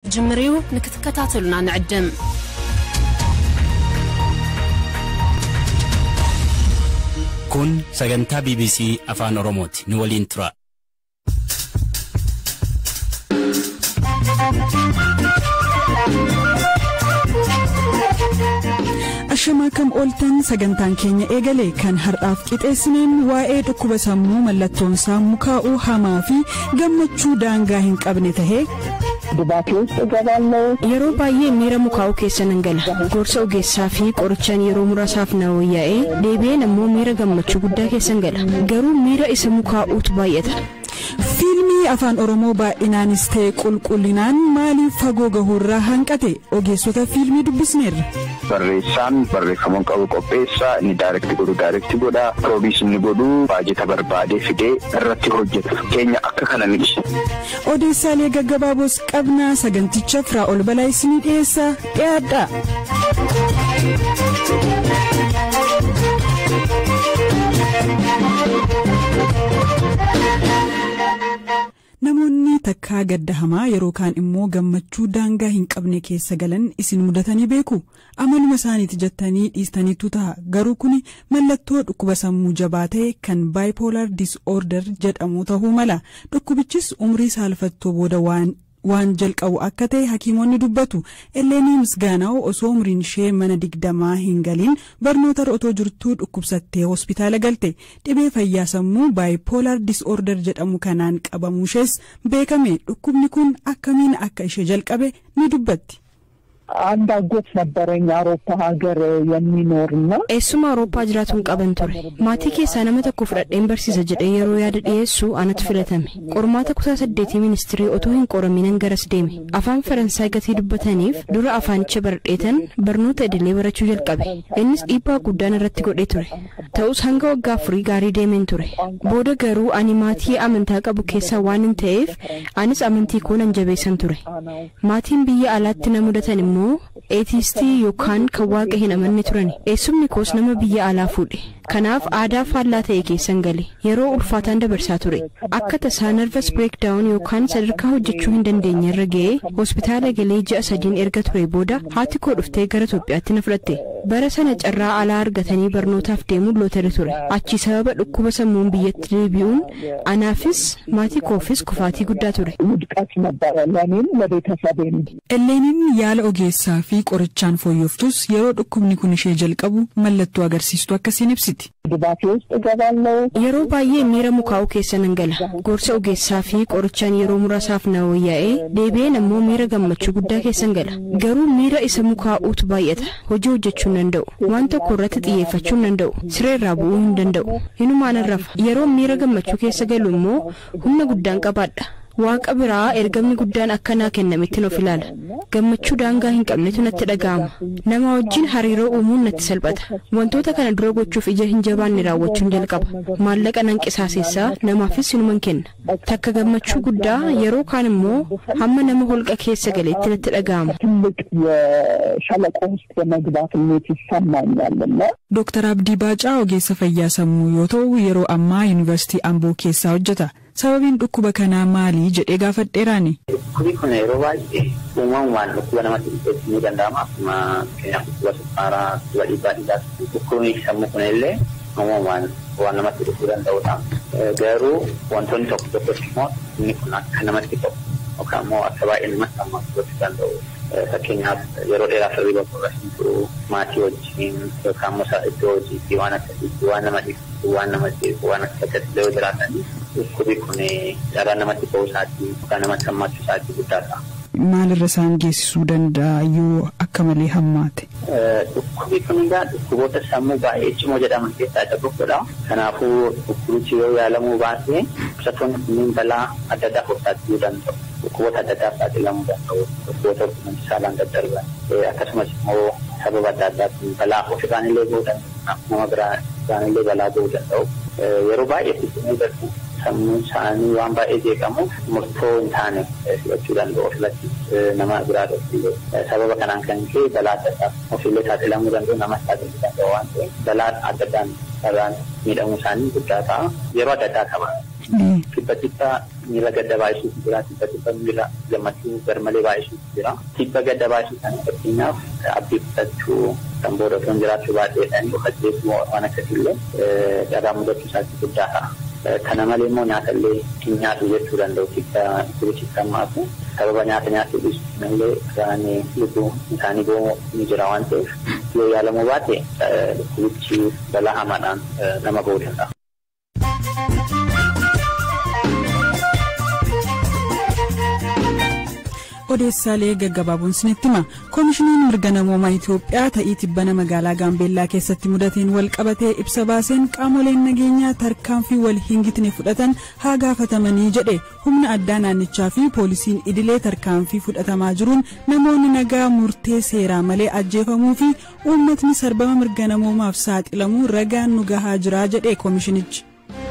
ጅምር እዩ ንክትከታተሉና ንዕድም kun sagantaa bbc afaan oromooti nu waliin tura ashamaa kam ooltan sagantaan keenya eegale kan har'aaf qixeessineen waa'ee dhukkuba sammuu mallattoonsaa mukaa'uu hamaa fi gammachuu daangaa hin qabne tahee yeroo baay'ee miira mukaa'uu keessa nan gala gorsa ogeessaa fi qorichaan yeroo muraasaaf na wayyaa'ee deebi'een ammoo miira gammachuu guddaa keessan gala garuu miira isa mukaa'uutu baay'ata. fiilmii afaan oromoo baay'inaanis ta'e qulqullinaan maaliif fagoo gahuurraa hanqate ogeessota fiilmii dubbisneerra. barreessaan barreeffamuun qabu qopheessaa inni daayirekti godhu daayirekti godha piroodiis inni godhu baajeta barbaadee fidee irratti hojjeta keenya akka kana miti. odeessaalee gaggabaaboos qabnaa saganticha firaa ol balaa isinii dhiyeessaa dhiyaadha. namoonni takkaa gadda hamaa yeroo kaan immoo gammachuu daangaa hin qabne keessa galan isin mudatanii beeku amaluma isaaniiti jettanii dhiistaniitu ta'a garuu kun mallattoo dhukkuba sammuu jabaa ta'e kan baayipoolaar disorder jedhamu ta'uu mala dhukkubichis umrii saalfattoo booda waan. waan jalqabu akka ta'e hakiimonni dubbatu elleenii misgaanaa'u osoo umriin ishee mana digdamaa hin galiin barnoota otoo jirtuu dhukkubsattee hospitaala galte dhibee fayyaa sammuu baayipoolaar disorder jedhamu kanaan qabamuushees beekame dhukkubni kun akkamiin akka ishee jalqabe ni dubbatti. አንድ አጎት ነበረኝ አውሮፓ ሀገር የሚኖር እና eessuma awurooppaa jiraatuun qaban ture maatii keessaa nama tokko fudhadheen barsiisa jedhee yeroo yaada dhiyeessu anatu filatame qormaata kutaa saddeetii ministirii otoo hin qoraminan garas deeme afaan faransaay gatii dubbataniif dura afaanicha baradheetan barnoota idilee barachuu jalqabe innis dhiibbaa guddaan irratti godhee ture ta'us hanga waggaa afurii gaarii deemeen ture booda garuu ani maatii amantaa qabu keessaa waan hin ta'eef anis amantii koo nan jabeessan ture maatiin biyya alaatti na mudatan immoo eetistii yookaan kan waaqa hin amanne turani eessumni koos nama biyya alaa fuudhe kanaaf aadaa faallaa ta'e keessan gale yeroo ulfaataan dabarsaa ture akka tasaa nervas breekdaawun yookaan sadarkaa hojjechuu hin dandeenye irra ga'ee hospitaala galee ji'a sadiin erga ture booda haati koo dhuftee gara Itoophiyaatti na fudhatte bara sana carraa alaa argatanii barnootaaf deemuun lootari ture achi sababa dhukkuba sammuun biyyatti deebi'uun anaafis maatii koofis kufaatii guddaa ture. ውድቀት ነበረ ለእኔም ለቤተሰቤም። Elleeniin yaala ogeessaa fi qorichaan fooyyoftus yeroo dhukkubni kun ishee jalqabu mallattoo agarsiistu akkasiin ibsiti. ድባቴ ውስጥ እገባለሁ። yeroo baay'ee miira mukaa'uu keessa nan gala gorsa ogeessaa fi qorichaan yeroo muraasaaf na wayyaa'ee deebi'een ammoo miira gammachuu guddaa keessan gala garuu miira isa mukaa'uutu baay'ata hojii hojjechuu hin danda'u waan tokko irratti xiyyeeffachuu hin danda'u siree irraa bu'uu hin danda'u hinumaan rafa yeroo miira gammachuu keessa galu immoo humna guddaan qabaadha waaqa biraa ergamni guddaan akkanaa kennametti of ilaala gammachuu daangaa hin qabnetu natti dhaga'ama nama wajjin hariiroo uumuun natti salphata wantoota kana dura gochuuf ija hin jabaanne raawwachuun jalqaba maallaqa nan qisaaseessaa namaafis sinuman kenna takka gammachuu guddaa yeroo kaan immoo hamma nama holqa keessa galeetti natti dhaga'ama. ትልቅ የሸለቆ ውስጥ የመግባት ስሜት ይሰማኛል እና Dooktar Abdii Baacaa ogeessa fayyaa sammuu yoo ta'u yeroo ammaa yuunivarsiitii Amboo keessaa hojjeta. Sababiin dhukkuba kanaa maali jedhee gaafadheeraani. Dhukkubi kun yeroo baay'ee uumamumaan dhukkuba namatti dhufeessuu ni danda'ama. Akkuma fakkeenyaaf dhukkuba sukkaaraa, dhukkuba dhiibbaa dhiigaas. Dhukkubni sammuu kun illee uumamumaan waan namatti dhufuu danda'udha. Garuu wantoonni tokko tokko immoo inni kun akka namatti ta'u yookaan immoo akka baay'ee namatti hammaachuu danda'u. Fakkeenyaaf yeroo dheeraaf hirriba qorrasiin turuu maatii wajjin yookaan immoo iddoo hojiitti waan akkasiitti waan nama dhiibsu waan nama jeequ waan akkasitti yoo jiraatanii dhukkubi kun dhala namatti ta'uu isaatii yookaan namatti hammaachuu isaatii guddaa ta'a. Maalirra isaan geessisuu danda'a yoo akka malee hammaate? Dhukkubi kun egaa dhukkuboota sammuu baay'ee cimoo jedhaman keessaa isa tokkodha. Kanaafuu dhukkubichi yoo yaalamuu baate dhukkubsattoonni kunniin balaa adda addaa of saaxiluu danda'u. Dhukkuboota adda addaaf saaxilamuu danda'u. Dhukkuboota quunnamtii saalaan daddarban akkasumas immoo sababa adda addaatiin balaa ofirraan illee gahuu danda'u. Nama biraan illee balaa gahuu danda'u. Yeroo baay'ee fiixinee darbu sammuun isaanii waan baay'ee jeeqamuuf murtoo hin taane fudhachuu danda'u ofirratti nama biraa illee sababa kanaan kan ka'e balaa adda addaaf ofillee saaxilamuu danda'u namas saaxiluu danda'u waan ta'eef balaa adda addaan irraan miidhamuu isaanii guddaa ta'a yeroo adda addaa qaba. Tibba tibba miila gadda baay'isuutu jira. Tibba tibba miila gammachuu garmalee baay'isuutu jira. Tibba gadda baay'isuu kana fakkeenyaaf abdii kutachuu kan booda osoo hin jiraachuu baay'eedhaan dhokattees waan akkasiillee dhabaa mudachuu isaatti guddaa ta'a. Kana malee immoo nyaata illee hin nyaatu jechuu danda'u tibba tibbichi maafu sababa nyaata nyaachuu dhiisuu illee isaanii lubbuu isaanii boo'uu ni jira waan ta'eef yoo yaalamuu baate tibbichi balaa hamaadhaan nama ba'uu danda'a. odeessaalee gaggabaaboon isinitti hima koomishiniin mirga namoomaa itiyoophiyaa ta'ii tibbana magaalaa gaambeellaa keessatti mudateen wal qabatee ibsa baaseen qaamoleen nageenyaa tarkaanfii wal hingitne fudhatan haa gaafatamanii jedhe humna addaa naannichaa fi poolisiin idilee tarkaanfii fudhatamaa jiruun namoonni nagaa murtee seeraa malee ajjeefamuu fi uummatni sarbama mirga namoomaaf saaxilamuu ragaan nu gahaa jira jedhe koomishinichi.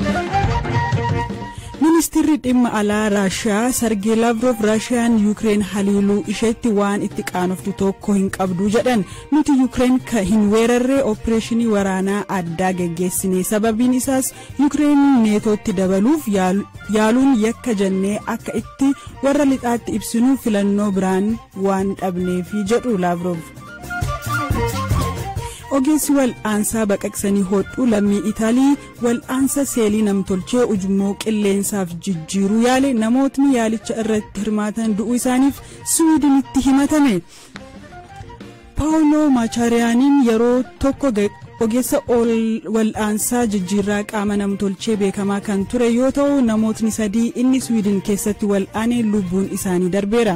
ministeerri dhimma alaa raashiyaa sargee laavroof raashiyaan yuukireen haliiluu isheetti waan itti qaanoftu tokko hin qabdu jedhan nuti yuukireen ka hin weerarree opereeshinii waraanaa addaa geggeessine sababiin isaas yuukireen neetootti dabaluuf yaaluun yakka jennee akka itti warra lixaatti ibsinu filannoo biraan waan dhabneefi jedhu laavroof. ogeessi wal'aansaa baqaqsanii hodhuu lammii itaalii wal'aansa seelii namtolchee ujummoo qilleensaaf jijjiiruu yaale namootni yaalicha irratti hirmaatan du'uu isaaniif siwiidinitti himatame paawuloo maachaariyaaniin yeroo tokko ogeessa wal'aansaa jijjiirraa qaama namtolchee beekamaa kan ture yoo ta'u namootni sadii inni siwiidin keessatti wal'aane lubbuun isaanii darbeera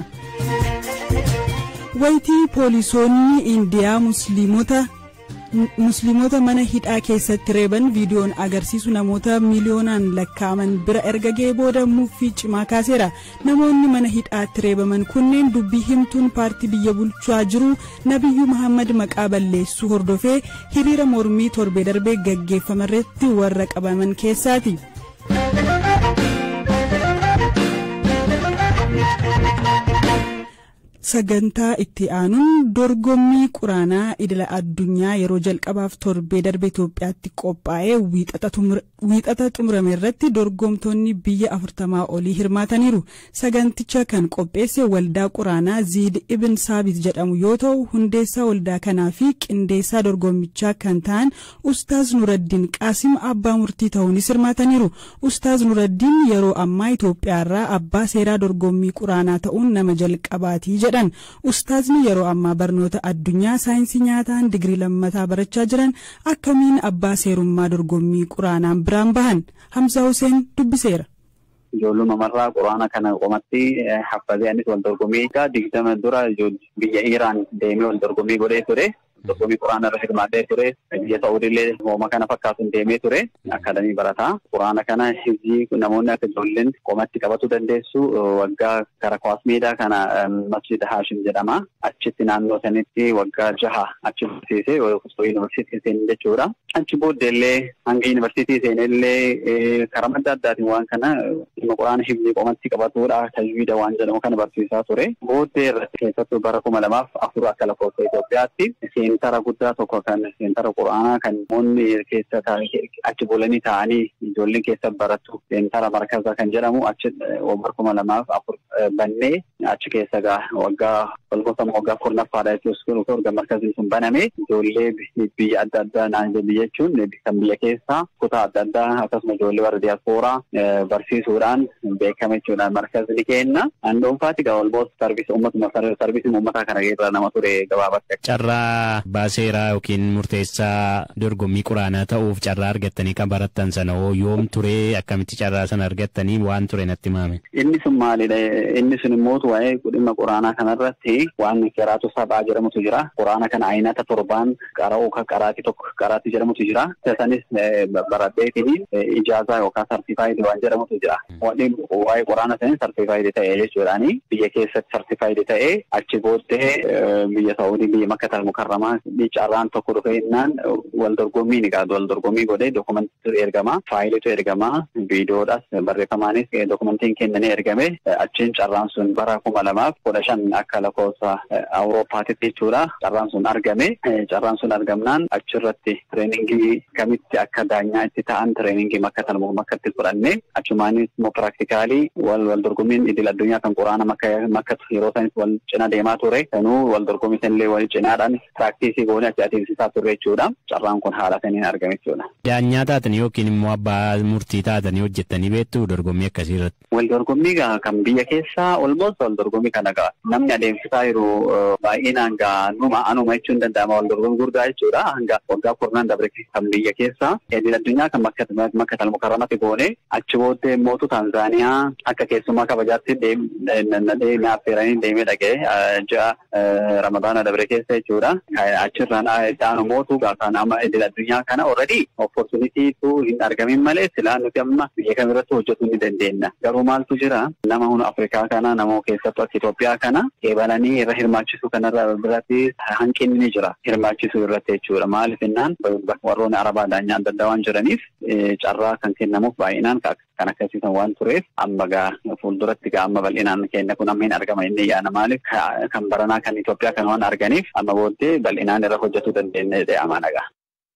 wayitii poolisoonni indiyaa musliimota musliimota mana hidhaa keessatti reeban viidiyoon agarsiisu namoota miiliyoonaan lakkaa'aman bira erga ga'ee booda muffii cimaa kaaseera namoonni mana hidhaatti reebaman kunneen dubbii himtuun paartii biyya bulchaa jiru nabiyyuu mahammad maqaa balleessuu hordofee hiriira mormii torbee darbee gaggeeffamarratti warra qabaman keessaati. sagantaa itti aanuun dorgommii quraanaa idila addunyaa yeroo jalqabaaf torbee darbe Itoophiyaatti qophaa'ee wiixata xumurame irratti dorgomtoonni biyya afurtamaa olii hirmaataniiru saganticha kan qopheesse waldaa quraanaa ziid ibn saabit jedhamu yoo ta'u hundeessaa waldaa kanaa fi qindeessaa dorgommichaa kan ta'an ustaaz nuraddiin qaasim abbaa murtii ta'uunis hirmaataniiru ustaaz nuraddiin yeroo ammaa Itoophiyaarraa abbaa seeraa dorgommii quraanaa ta'uun nama jalqabaatii jedha. jedhan ustaazni yeroo ammaa barnoota addunyaa saayinsii nyaataan digirii lammataa barachaa jiran akkamiin abbaa seerummaa dorgommii quraanaan biraan bahan hamza huseen dubbiseera. ijoolluma marraa quraana kana qomatti haffazee anis wal dorgommii egaa digdama dura biyya Iraan deemee wal dorgommii godhee ture. dorgommii quraana irra hirmaatee ture biyya Saa'uudillee hooma kana fakkaatuun deemee ture akkaadamii barataa quraana kana hizii namoonni akka ijoolleen qomatti qabatu dandeessu waggaa gara kwaas meedaa kana masjida haashim jedhama achitti naannoo sanitti waggaa jaha achi barsiisee yuunivarsiitii seenee jechuudha achi booddeellee hanga yuunivarsiitii seenellee karaa adda addaatiin waan kana dhimma quraana hizii qomatti qabatuudha tajwiida waan jedhamu kana barsiisaa ture booddee irratti keessattuu bara kuma lamaaf afur akka lakkoofsa Itoophiyaatti seentara guddaa tokko kan seentara quraanaa kan namoonni keessa achi bulanii taa'anii ijoolleen keessa barattu seentara markaza kan jedhamu achi bara kuma lamaaf afur bannee achi keessa gaa waggaa walgosa waggaa kurnaffaadha jechuun waggaa markaziin sun baname ijoollee biyya adda addaa naannoo biyya jechuun kan biyya keessaa kutaa adda addaa akkasuma ijoollee warra diyaaspooraa barsiisuudhaan beekame jechuudha markazni kenna an dhuunfaatti gaa walboos sarbiisa uummatuma sarbiisii uummataa kana irra nama ture gabaabatti. Carraa baaseeraa yookiin murteessaa dorgommii quraanaa ta'uuf carraa argattanii kan barattan sana hoo yoom turee akkamitti carraa sana argattanii waan ture natti himame. Inni sun maalidha? Inni sun immoo waa'ee dhimma quraanaa kanarratti waan qiraatu sabaa jedhamutu jira. Quraana kana ayinata torbaan qara'uu kan qaraati tokko qaraati jedhamutu jira. Isanis baradheetiin ijaazaa yookaan sartifaayidii waan jedhamutu jira. Waa'ee quraana sanis sartifaayidii ta'ee jechuudhaani biyya keessatti sartifaayidii ta'ee achi booddee biyya Saa'udii biyya Makkatal Mukarramaa amma carraan tokko dhufee innaan wal dorgommii ni qabu. Wal dorgommii godhee dookumentii ergama. Faayilitu ergama. Viidiyoodhas barreeffamaanis dookumentiin kennanii ergame. Achiin carraan sun bara kuma lamaaf kudha shan akka lakkoofsa Awurooppaatitti jechuudha. Carraan sun argame. Carraan sun argamnaan achirratti tireeningii kamitti akka daanyaa itti ta'an tireeningii makka talmoo makkatti fudhanne achumaanis immoo piraaktikaali wal wal dorgommiin idil addunyaa kan quraana makka yeroo sanis wal cina deemaa ture. Kanuu wal dorgommii sanillee wal cinaadhaan piraaktisii goone achi adeemsisaa turre jechuudha. Carraan kun haala saniin argame jechuudha. Daanyaa taatanii yookiin immoo abbaa murtii taatanii hojjettanii beektu dorgommii akkasii irratti. Wal dorgommii kan biyya keessaa olmoos wal dorgommii kana ga'a. Namni adeemsisaa jiru baay'inaan gaa numa anuma jechuun danda'ama wal dorgommii guddaa jechuudha. Hanga waggaa kurnaan dabre kan biyya keessaa idil addunyaa kan makka talmukarramatti goone achi booddee mootu Taanzaaniyaa akka keessummaa kabajaatti deemee affeeranii deemee dhaqee ji'a ramadaana dabre keessa jechuudha. Achirraan itti mootu kan amma idil addunyaa kana already opportunitiitu hin argamin malee silaa nuti amma biyya kamirratti hojjetuu ni dandeenya. Garuu maaltu jira nama hunda Afrikaa kana nama keessattuu akka Itoophiyaa kana eebalanii irra hirmaachisuu kanarra biratti hanqinni ni jira hirmaachisuu irratti jechuudha. Maaliif innaan warroonni arabaa daanyaa adda addaa waan jiraniif carraa kan kennamuuf baay'inaan kan akkasiisan waan tureef amma gaa fuulduratti gaa amma bal'inaan kenna kun amma hin argama inni yaana maaliif kan baranaa kan Itoophiyaa kan waan arganiif amma booddee bal'inaan irra hojjetuu dandeenya jedhee amaana gaa.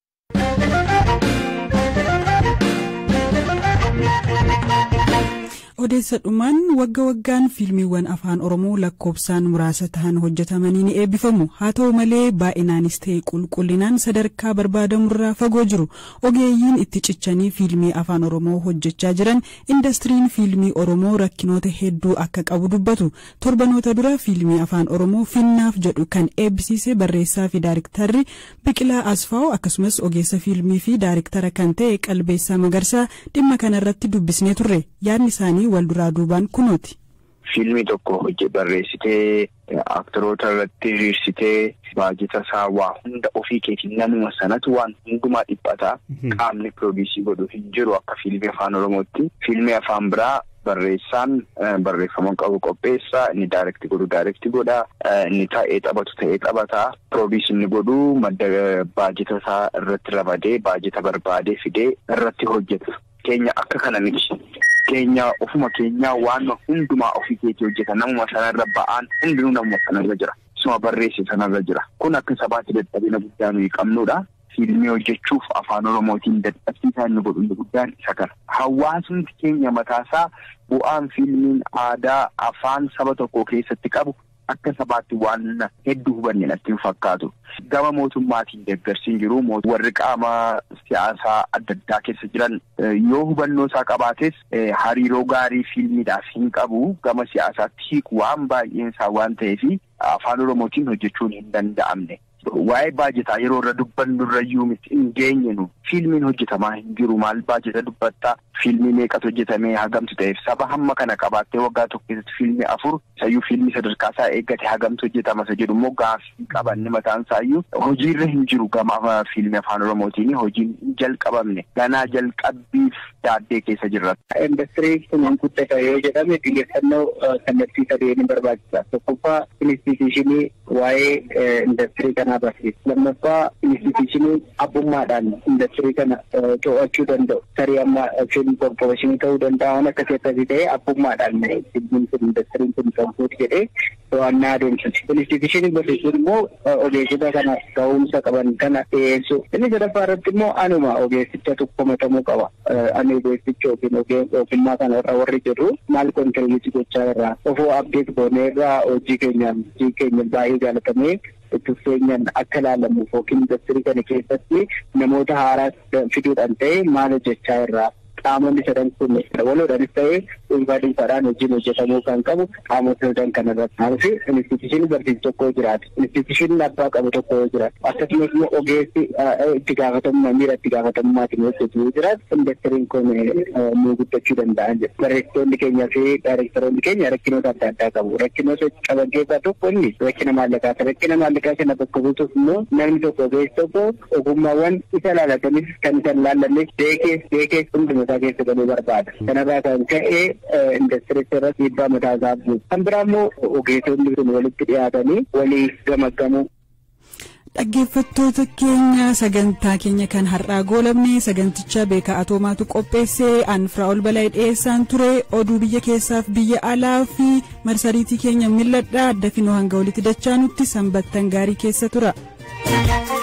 odeessa dhumaan wagga waggaan fiilmiiwwan afaan oromoo lakkoofsaan muraasa ta'an hojjetamanii ni eebbifamu haa ta'u malee baay'inaanis ta'e qulqullinaan sadarkaa barbaadamurraa fagoo jiru ogeeyyiin itti cichanii fiilmii afaan oromoo hojjechaa jiran indastiriin fiilmii oromoo rakkinoota hedduu akka qabu dubbatu torbanoota dura fiilmii afaan oromoo finnaaf jedhu kan eebbisiise barreessaa fi daayiriktarri biqilaa asfaa'u akkasumas ogeessa fiilmii fi daayiriktara kan ta'e qalbeessaa magarsaa dhimma kanarratti dubbisnee turre yaadni isaanii wal duraa duubaan kunooti. Fiilmii tokko hojii barreessitee aktoroota irratti hiriirsitee baajata isaa waa hunda ofii keetiin namuma sanatu waan hundumaa dhiphataa qaamni piroodiisii godhu hin jiru akka fiilmii afaan oromootti fiilmii afaan biraa barreessaan barreeffama qabu qopheessaa inni daayirekti godhu daayirekti godha inni taa'ee taphatu ta'ee taphataa piroodiisii inni godhu madda baajata isaa irratti ramadee baajata barbaadee fidee irratti hojjeta keenya akka kana miti. keenya ofuma keenyaa waan hundumaa ofii keetii hojjeta namuma sanarra ba'aan hundinuu namuma sanarra jira isuma barreesse sanarra jira kun akka sabaatti dadhabina guddaa nuyi qabnudha. Fiilmii hojjechuuf afaan oromootiin dadhabsiisaa inni godhu inni guddaan isa kana. Hawaasni keenya mataasaa bu'aan fiilmiin aadaa afaan saba tokko keessatti qabu akka sabaatti waan hedduu hubanne natti hin fakkaatu. Gama mootummaatiin deeggarsiin jiru warri qaama siyaasaa adda addaa keessa jiran yoo hubannoo isaa qabaates hariiroo gaarii fiilmiidhaaf hin qabu gama siyaasaatti hiiku waan baay'een isaa waan ta'eef afaan oromootiin hojjechuun hin danda'amne. Waa'ee baajetaa yeroo irra dubbannu irrayyuu miti hin geenyenu fiilmiin hojjetamaa hin jiru maal baajeta dubbattaa fiilmii meeqatu hojjetamee hagamtu ta'eef saba hamma kana qabaattee waggaa tokko keessatti fiilmii afur isayyuu fiilmii sadarkaa isaa eeggate hagamtu hojjetama isa jedhu immoo gaaffii qabanne mataan isaayyuu hojiirra hin jiru gama fiilmii afaan oromootiin hojiin hin jalqabamne ganaa jalqabbiif daaddee keessa jirra. Indastiriin kun guddata yoo jedhame xiyyeeffannoo kallattii sadeen ni barbaachisa. Tokkoffaa instituushinii waa'ee indastirii kanaa barsiisa. Lammaffaa instituushinii abbummaadhaan indastirii kana to'achuu danda'u. Tarii amma fiilm korporeeshinii ta'uu danda'a waan akka keessatti ta'e abbummaadhaan fiilmiin kun indastiriin kun qabduuti jedhee to'annaa adeemsisa. Instituushinii barsiisuun immoo ogeessota kana ga'umsa qaban kana dhiyeessu. Inni sadaffaa irratti immoo anuma ogeessicha tokkomatamuu qaba. Ani ogeessicha yookiin ogummaa kana irra warri jedhu maal kontirbiitii gochaa irraa ofoo abdeet goonee irraa hojii keenyaan hojii keenya baay'ee jaalatamee tuffeenyaan akka ilaalamuuf yookiin industirii kana keessatti namoota haaraa fiduudhaan ta'e maal hojjechaa irraa qaamonni sadan kun waloodhaanis ta'ee dhuunfaa dhuunfaadhaan hojiin hojjetamuu kan qabu qaamota sadan kana irratti maaliif instituushinii barsiisu tokko jiraatu instituushinii abbaa qabu tokko yoo jiraatu akkasumas immoo ogeessi itti gaafatamummaa miira itti gaafatamummaatiin hojjetu yoo jiraatu indastiriin kun nu guddachuu danda'an jedhu barreessitoonni keenyaa fi daayirektaroonni keenya rakkinoota adda addaa qabu rakkinoota qaban keessaa tokko inni rakkina maallaqaati rakkina maallaqaa kana bakka buutuuf immoo namni tokko ogeessi tokko ogummaawwan isa laalatanis kan isa laallannes beekees beekees hunduma isaa keessa galuu barbaada. Kanarraa kan ka'e industirii irratti dhiibbaa mataa isaa buusa. Kan biraa immoo ogeessonni kun walitti dhiyaatanii walii gamaggamuu dhaggeeffattoota keenya sagantaa keenya kan har'aa goolabne saganticha beekaa atoomaatu qopheessee anfraa ol bala'ee dhiyeessaan ture oduu biyya keessaaf biyya alaa fi marsariitii keenya milladhaa adda finoo hanga walitti dachaanutti sanbattan gaarii keessa tura.